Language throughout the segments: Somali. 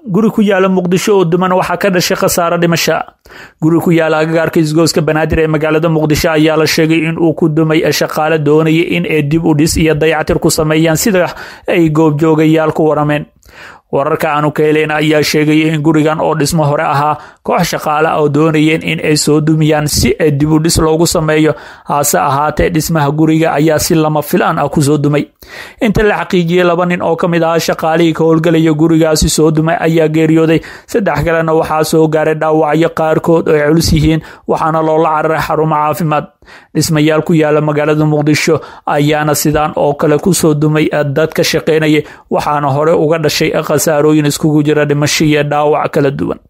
guri ku yaala muqdisho oo duman waxaa ka dhashay khasaaro dhimasha guri ku yaala agagaarka isgooska banaadir ee magaalada muqdisho ayaa la sheegay in uu ku dumay shaqaale doonaya in ay dib u dhis iyo dayactir ku sameeyaan sida ay goobjoogayaal ku warameen wararka aanu ka helayn ayaa sheegaya in gurigan oo dhismo hore ahaa koox shaqaale oo doonayeen in ay soo dumiyaan si ay dib u dhis loogu sameeyo hase ahaatee dhismaha guriga ayaa si lama filaan ah kusoo dumay inta la xaqiijiyey laba nin oo ka mid ahaa shaqaalihii ka howlgelaya gurigaasi soo dumay ayaa geeriyooday saddex kalena waxaa soo gaaray dhaawacyo qaarkood oo ay culus yihiin waxaana loola cararay xarumo caafimaad dhismayaal ku yaala magaalada muqdisho ayaana sidaan oo kale kusoo dumay dad ka shaqaynaya waxaana hore uga dhashay khasaarooyin iskugu jira dhimasho iyo dhaawac kala duwan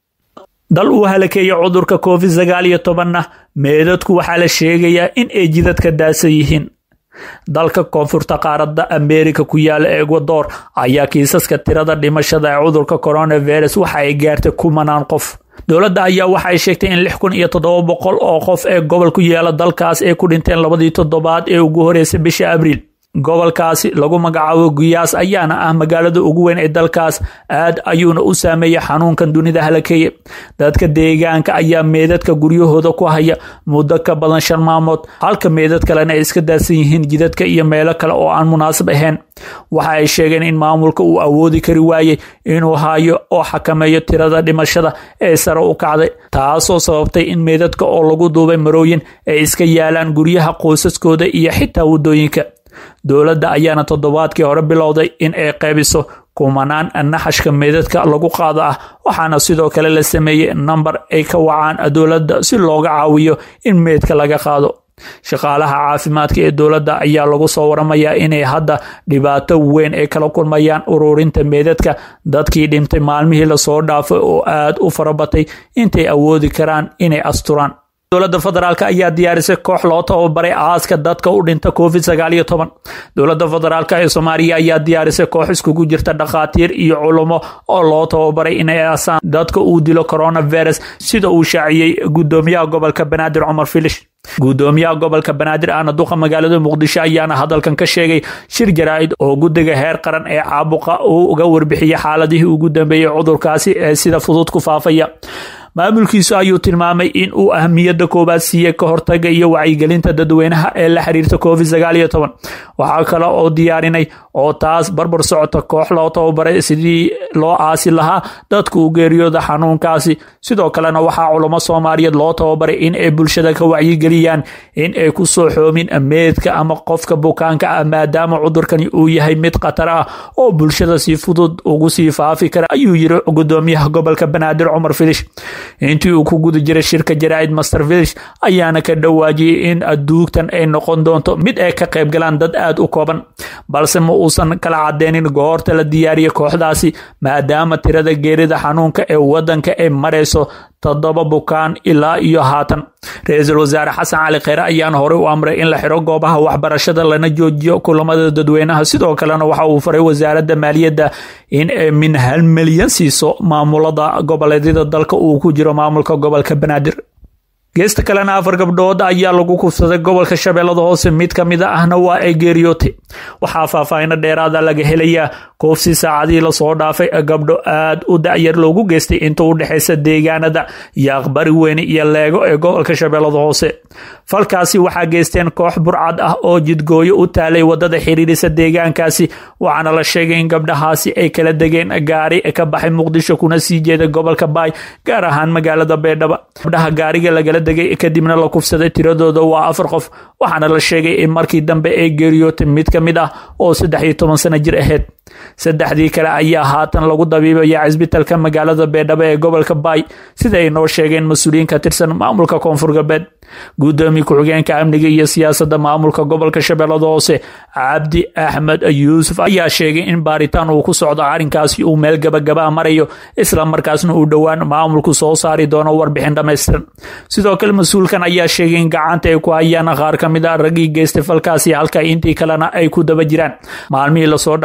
dal uu halakeeya cudurka covid sagaal iyo tobanna meedadku waxaa la sheegayaa in ay jidadka daasa yihiin dalka koonfurta qaaradda ameerika ku yaala ekwador ayaa kiisaska tirada dhimashada ee cudurka coronavirus waxa ay gaartay kumanaan qof dowladda ayaa waxay sheegtay in lix kun iyo toddoba boqol oo qof ee gobol ku yaala dalkaas ay ku dhinteen labadii toddobaad ee ugu horeysay bisha abriil gobolkaasi lagu magacaabo guyaas ayaana ah magaalada ugu weyn ee dalkaas aad ayuuna u saameeyay xanuunkan dunida halakeeye dadka deegaanka ayaa meedadka guryahooda ku haya muddo ka badan shan maamood halka meedad kalena ay iska daadsan yihiin jidadka iyo meelo kale oo aan munaasab ahayn waxa ay sheegeen in maamulka uu awoodi kari waayey inuu hayo oo xakameeyo tirada dhimashada ee sare u kacday taasoo sababtay in meedadka oo lagu duubay marooyin ay iska yaalaan guryaha qoysaskooda iyo xitaa waddooyinka dowladda ayaana toddobaadkii hore bilowday in ay qaybiso kumanaan naxashka meedadka lagu qaado ah waxaana sidoo kale la sameeyey nambar ay ka wacaan dowladda si looga caawiyo in meedka laga qaado shaqaalaha caafimaadka ee dowladda ayaa lagu soo waramayaa inay hadda dhibaato weyn ay kala kulmayaan ururinta meedadka dadkii dhintay maalmihii lasoo dhaafay oo aad u farabatay intay awoodi karaan inay asturaan dowladda federaalk ayaa diyaarisay koox loo tababaray aaska dadka u dhinta covid sagaal iyo toban dowladda federaalk ee soomaaliya ayaa diyaarisay koox iskugu jirta dhakhaatiir iyo culummo oo loo tababaray inay aasaan dadka uu dilo coronavirus sida uu shaaciyey gudoomiyaha gobolka banaadir cumar filish gudoomiyaha gobolka banaadir ahna duqa magaalada muqdisho ayaana hadalkan ka sheegay shir jaraa'id oo guddiga heer qaran ee caabuqa uu uga warbixiyey xaaladihii ugu dambeeyey cudurkaasi ee sida fudud ku faafaya maamulkiisu ayuu tilmaamay in uu ahmiyadda koowaad siiyey ka hortaga iyo wacyigelinta dadweynaha ee la xiriirta covid sagaal iyo toban waxaa kale oo diyaarinay oo taas barbar socota koox loo tababaray sidii loo aasi lahaa dadka u geeriyooda xanuunkaasi sidoo kalena waxaa culamo soomaaliyeed loo tababaray in ay bulshada ka wacyigeliyaan in ay ku soo xoomin meedka ama qofka bukaanka ah maadaama cudurkani uu yahay mid khatar ah oo bulshada si fudud ugu sii faafi kara ayuu yiri gudoomiyaha gobolka banaadir cumar filish intii uu ku guda jiray shirka jaraa'id master village ayaana ka dhawaajiyey in adduugtan ay noqon doonto mid ay ka qayb galaan dad aad u kooban balse ma uusan kala cadeynin goorta la diyaariyey kooxdaasi maadaama tirada geerida xanuunka ee waddanka ay marayso toddoba bukaan ilaa iyo haatan ra-iisul wasaare xasan cali kheyre ayaana horey u amray in la xiro goobaha waxbarashada lana joojiyo kulamada dadweynaha sidoo kalena waxa uu faray wasaaradda maaliyadda in ay min hal milyan siiso maamulada goboleedyada dalka uu ku jiro maamulka gobolka banaadir geesta kalena afar gabdhood ayaa lagu kufsaday gobolka shabeellada hoose mid ka mid ahna waa ay geeriyootay waxaa faahfaahino dheeraada laga helayaa koofsi saacadihii lasoo dhaafay gabdho aad u dacyar loogu geystay inta u dhexaysa deegaanada iyo aqbari weyne iyo leego ee gobolka shabeellada hoose falkaasi waxaa geysteen koox burcad ah oo jidgooyo u taalay wadada xiriirisa deegaankaasi waxaana la sheegay in gabdhahaasi ay kala degeen gaari ka baxay muqdisho kuna sii jeeda gobolka baay gaar ahaan magaalada beydhaba gabdhaha gaariga lagala degay kadibna la kufsaday tiradooda waa afar qof waxaana la sheegay in markii dambe ay geeriyootay mid ka mid ah oo saddex iyo toban sano jir ahayd saddexdii kale ayaa haatan lagu dabiibaya cisbitalka magaalada beedhabo ee gobolka baay sida ay noo sheegeen mas-uuliyiin ka tirsan maamulka koonfur galbeed gudoomiye ku-xigeenka amniga iyo siyaasadda maamulka gobolka shabeellada hoose cabdi axmed yuusuf ayaa sheegay in baaritaan uu ku socdo arrinkaasi uu meel gabagabaa marayo isla markaasna uu dhowaan maamulku soo saari doono warbixin dhammaystiran sidoo kale mas-uulkan ayaa sheegay in gacanta ay ku hayaan qaar ka mid a raggii geystay falkaasi halka intii kalena ay ku daba jiraan maalmihii lasoo dhaafay waxaa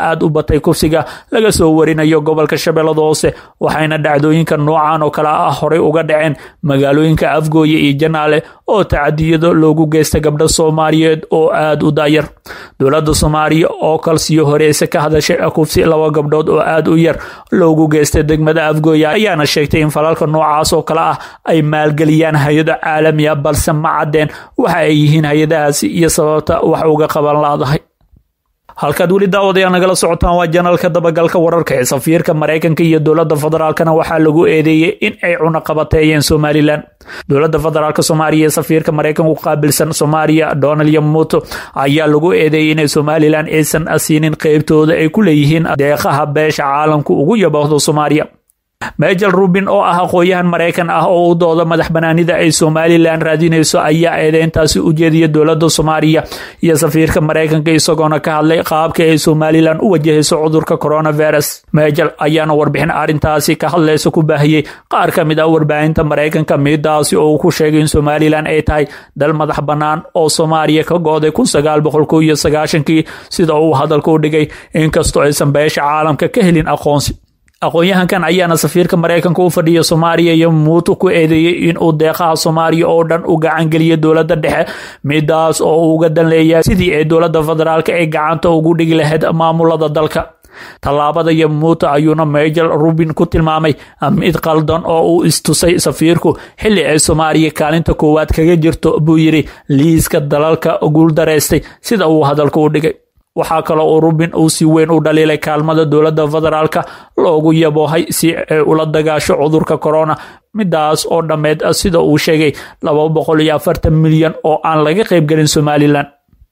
aada u batay kufsiga laga soo warinayo gobolka shabeellada hoose waxayna dhacdooyinka noocan oo kale ah horey uga dhaceen magaalooyinka afgooye iyo janaale oo tacadiyado loogu geysta gabdho soomaaliyeed oo aada u daayar dowladda soomaaliya oo kalsiyo horeyse ka hadashay kufsi laba gabdhood oo aada u yar loogu geystay degmada afgooye ayaana sheegtay in falalka noocaas oo kale ah ay maalgeliyaan hay-ado caalamiya balse ma caddeen waxa ay yihiin hay-adahaasi iyo sababta wax uga qaban laadahay halkaad weli daawadayaal nagala socotaan waa janalka dabagalka wararka ee safiirka maraykanka iyo dowladda federaalkana waxaa lagu eedeeyey in ay cunaqabateeyeen somalilan dowladda federaalk soomaaliya ee safiirka maraykanka u qaabilsan soomaaliya donald yamuto ayaa lagu eedeeyey inay somalilan aysan siinin qeybtooda ay ku leeyihiin deeqaha beesha caalamku ugu yabahdo soomaaliya mejel rubin oo ah aqoon-yahan maraykan ah oo u dooda madax banaanida ay somalilan raadinayso ayaa eedeyntaasi u jeediya dowladda soomaaliya iyo safiirka maraykanka isagoona ka hadlay qaabka ay somalilan u wajahayso cudurka coronavirus mejel ayaana warbixin arrintaasi ka hadlaysa ku baahiyey qaar ka mid ah warbaahinta maraykanka midaasi oo uu ku sheegay in somalilan ay tahay dal madax bannaan oo soomaaliya ka go-day kun sagaal boqol ko iyo sagaashankii sida uu hadalka u dhigay inkastoo aysan beesha caalamka ka helin aqoonsi aqoon-yahankan ayaana safiirka maraykanka u fadhiya soomaaliya iyo muutu ku eedeeyey inuu deeqaha soomaaliya oo dhan u gacangeliyo dowladda dhexe midaas oo uu uga dan leeyahay sidii ay dowladda federaalk ay gacanta ugu dhigi lahayd maamulada dalka tallaabada yamuuta ayuuna mejel rubin ku tilmaamay mid qaldan oo uu istusay safiirku xilli ay soomaaliya kaalinta koowaad kaga jirto buu yidhi liiska dalalka guuldareystay sida uu hadalka u dhigay waxaa kaloo uu rubin uu si weyn u dhaliilay kaalmada dowladda federaalka loogu yaboohay si ay ula dagaasho cudurka corona midaas oo dhammeed sida uu sheegay laba boqol iyo afartan milyan oo aan laga qaybgelin somalilan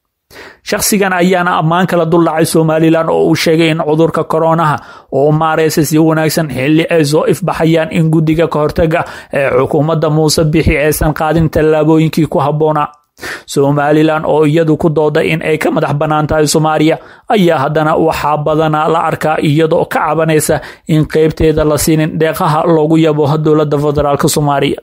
shakhsigan ayaana ammaan kala duldhacay somalilan oo uu sheegay in cudurka koronaha oo maareysa si wanaagsan xilli ay soo ifbaxayaan in guddiga kahortaga ee xukuumadda muuse bixi aysan qaadin tallaabooyinkii ku habboonaa somalilan oo iyadu ku dooda in ay ka madax bannaan tahay soomaaliya ayaa haddana waxaa badanaa la arkaa iyadoo ka cabanaysa in qeybteeda la siinin deeqaha loogu yabo dowladda federaalk soomaaliya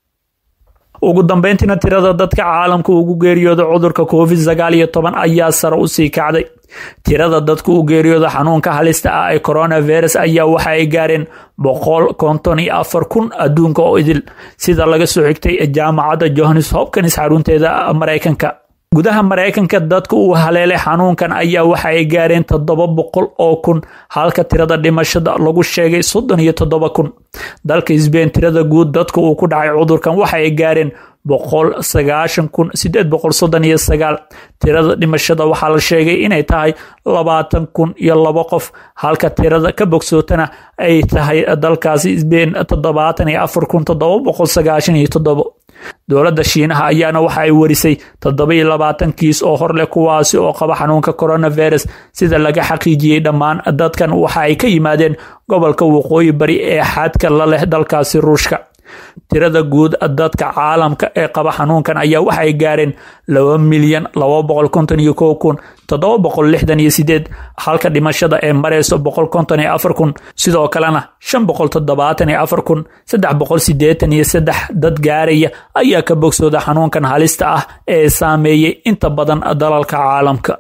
ugu dambeyntiina tirada dadka caalamka ugu geeriyooda cudurka covid sagaal iyo toban ayaa sare usii kacday tirada dadka u geeriyooda xanuunka halista ah ee coronavirus ayaa waxa ay gaareen boqol konton iyo afar kun adduunka oo idil sida laga soo xigtay jaamacadda johannes hopkins xarunteeda maraykanka gudaha maraykanka dadka uu haleelay xanuunkan ayaa waxa ay gaareen toddoba boqol oo kun halka tirada dhimashada lagu sheegay soddon iyo toddoba kun dalka isbeen tirada guud dadka uu ku dhacay cudurkan waxa ay gaareen boqol sagaashan kun sideed boqol soddon iyo sagaal tirada dhimashada waxaa la sheegay inay tahay labaatan kun iyo labo qof halka tirada ka bogsootana ay tahay dalkaasi isbeen toddobaatan iyo afar kun toddoba boqol sagaashan iyo toddobo dowladda shiinaha ayaana waxa ay warisay toddoba iyo labaatan kiis oo hor leh kuwaasi oo qaba xanuunka coronavirus sida laga xaqiijiyey dhammaan dadkan waxa ay ka yimaadeen gobolka waqooyi bari ee xadka la leh dalkaasi ruushka tirada guud dadka caalamka ee qaba xanuunkan ayaa waxay gaareen laba milyan laba boqol konton iyo kow kun toddoba boqol lixdan iyo sideed halka dhimashada ee mareyso boqol konton iyo afar kun sidoo kalena shan boqol toddobaatan iyo afar kun saddex boqol sideetan iyo saddex dad gaaraya ayaa ka bogsooda xanuunkan halista ah ee saameeyey inta badan dalalka caalamka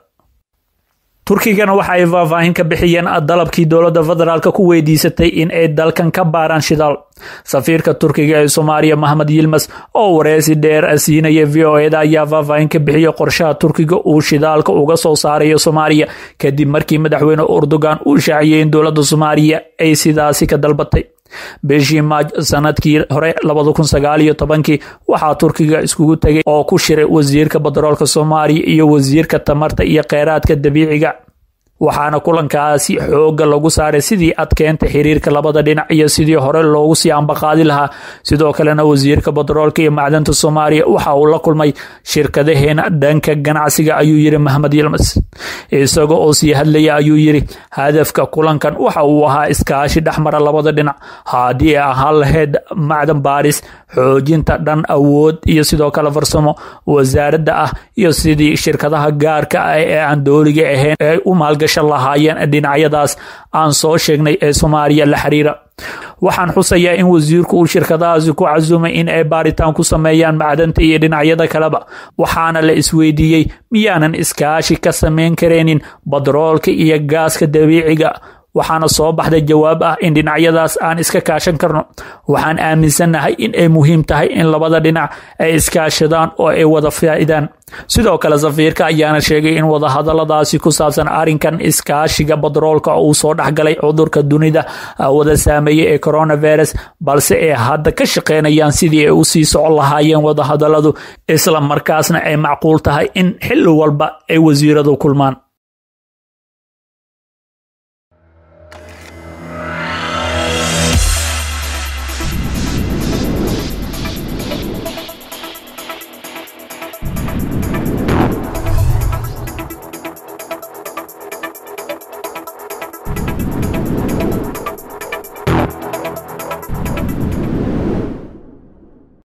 turkigana waxa ay faahfaahin ka bixiyeen dalabkii dowladda federaalk ku weydiisatay in ay dalkan ka baaraan shidaal safiirka turkiga ee soomaaliya maxamed yilmas oo wareysi dheer siinaya v o eda ayaa faahfaahin ka bixiyay qorshaha turkiga uu shidaalka uga soo saarayo soomaaliya kadib markii madaxweyne erdogan uu shaaciyey in dowladda soomaaliya ay sidaasi ka dalbatay bishii maaj sanadkii hore labada kun sagaal iyo tobankii waxaa turkiga iskugu tegay oo ku shiray wasiirka batroolka soomaaliya iyo wasiirka tamarta iyo kheyraadka dabiiciga waxaana kulankaasi xooga lagu saaray sidii adkeenta xiriirka labada dhinac iyo sidii hore loogu sii ambaqaadi lahaa sidoo kalena wasiirka batroolka iyo macdanta soomaaliya waxa uu la kulmay shirkadaheena dhanka ganacsiga ayuu yiri maxmed yilmas isaga oo sii hadlaya ayuu yiri hadafka kulankan waxa uu ahaa iskaashi dhexmara labada dhinac haddii ay ahaan lahayd macdan baaris xoojinta dhan awood iyo sidoo kale farsamo wasaaradda ah iyo sidii shirkadaha gaarka ah ee aan dooliga ahayn ay u maalgashan lahaayeen dhinacyadaas aan soo sheegnay ee soomaaliya la xiriira waxaan xusayaa in wasiirku uu shirkadahaasi ku casumay in ay baaritaan ku sameeyaan macdanta iyo dhinacyada kaleba waxaana la isweydiiyey miyaanan iskaashi ka samayn karaynin badroolka iyo gaaska dabiiciga waxaana soo baxday jawaab ah in dhinacyadaas aan iska kaashan karno waxaan aaminsannahay in ay muhiim tahay in labada dhinac ay iskaashadaan oo ay wada faa'iidaan sidoo kale safiirka ayaana sheegay in wadahadaladaasi ku saabsan arrinkan iskaashiga badroolka uu soo dhexgalay cudurka dunida wada saameeyey ee coronavirus balse ay hadda ka shaqeynayaan sidii ay u sii socon lahaayeen wadahadaladu isla markaasna ay macquul tahay in xilli walba ay wasiiradu kulmaan